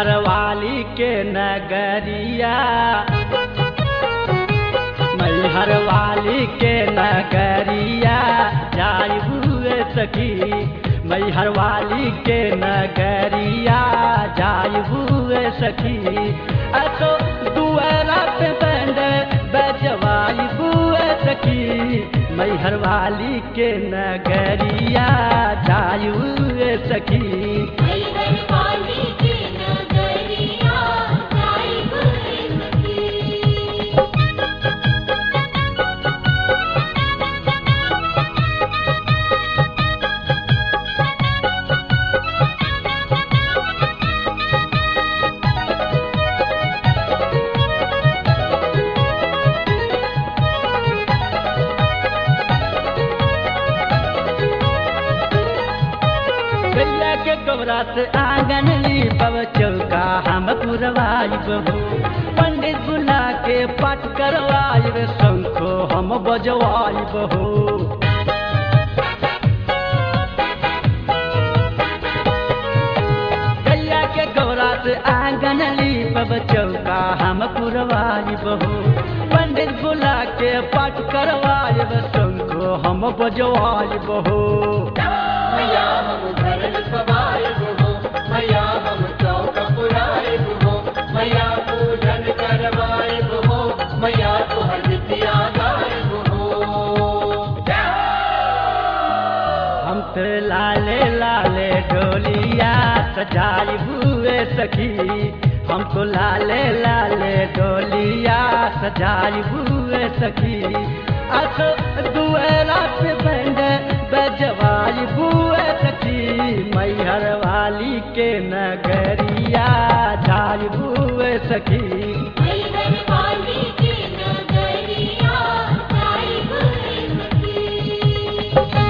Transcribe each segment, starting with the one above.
मैहर वाली के नगरिया मैहर वाली के नगरिया जाई हुए सखी मैहर वाली के नगरिया जाई हुए सखी असो दुआरा पे बंद बजवाई हुए सखी मैहर वाली के नगरिया जाई हुए सखी मैहर वाली के नगरिया जाई हुए सखी गैया के गोबरा से आंगन ली पव चौका हम पुरवाई बहू पंडित बुला के पाठ करवाई रे शंखो हम बजवाई बहू गैया के गोबरा से आंगन ली पव चौका हम पुरवाई बहू पंडित बुला के पाठ करवाई रे शंखो हम बजवाई बहू मैया हम घर सवाए हो मैया हम चौक पुराए हो मैया पूजन करवाए हो मैया तुहर विद्या गाए हो हम तो लाले लाले डोलिया सजाई हुए सखी हमको लाले लाले डोलिया सजाई हुए सखी अस दुएरा पे बंद बजवाई हुए सखी मैहर वाली के नगरिया जाई हुए सखी मैहर वाली के नगरिया जाई हुए सखी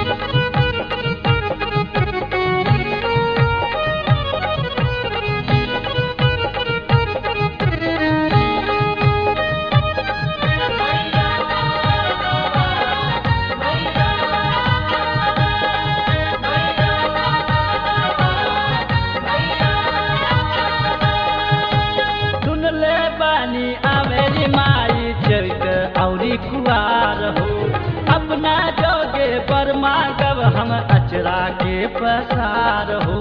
सुन ले बानी आवेली माई चैत औरी कुआर हो अपना जोगे बर्मा गब हम अचरा के पसार हो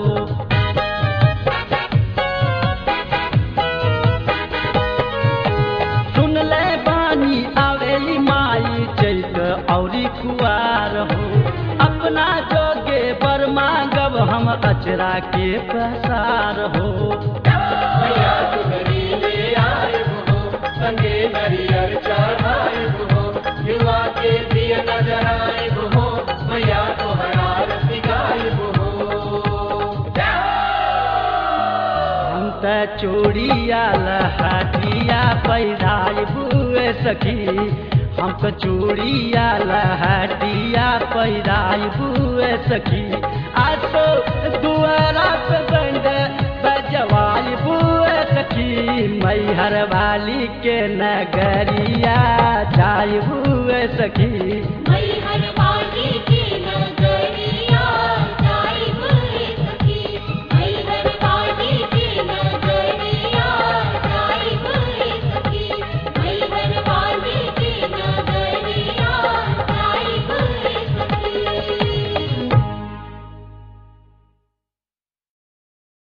सुन ले बानी आवेली माई चैत औरी कुआर हो अपना जोगे बर्मा गब हम अचरा के पसार हो मैया तुहरी ले आए हो संगे नरियर चढ़ाए हो युवा के दिय नजर आए हो मैया तुहरा रति गाए हो हम त चूड़िया लहटिया पैदाई बुए सखी हम तो चूड़िया लहटिया पैदाई बुए सखी आज तो दुआरा पे बंद बजवाई बुए सखी मैहर वाली के नगरिया जाई बुए सखी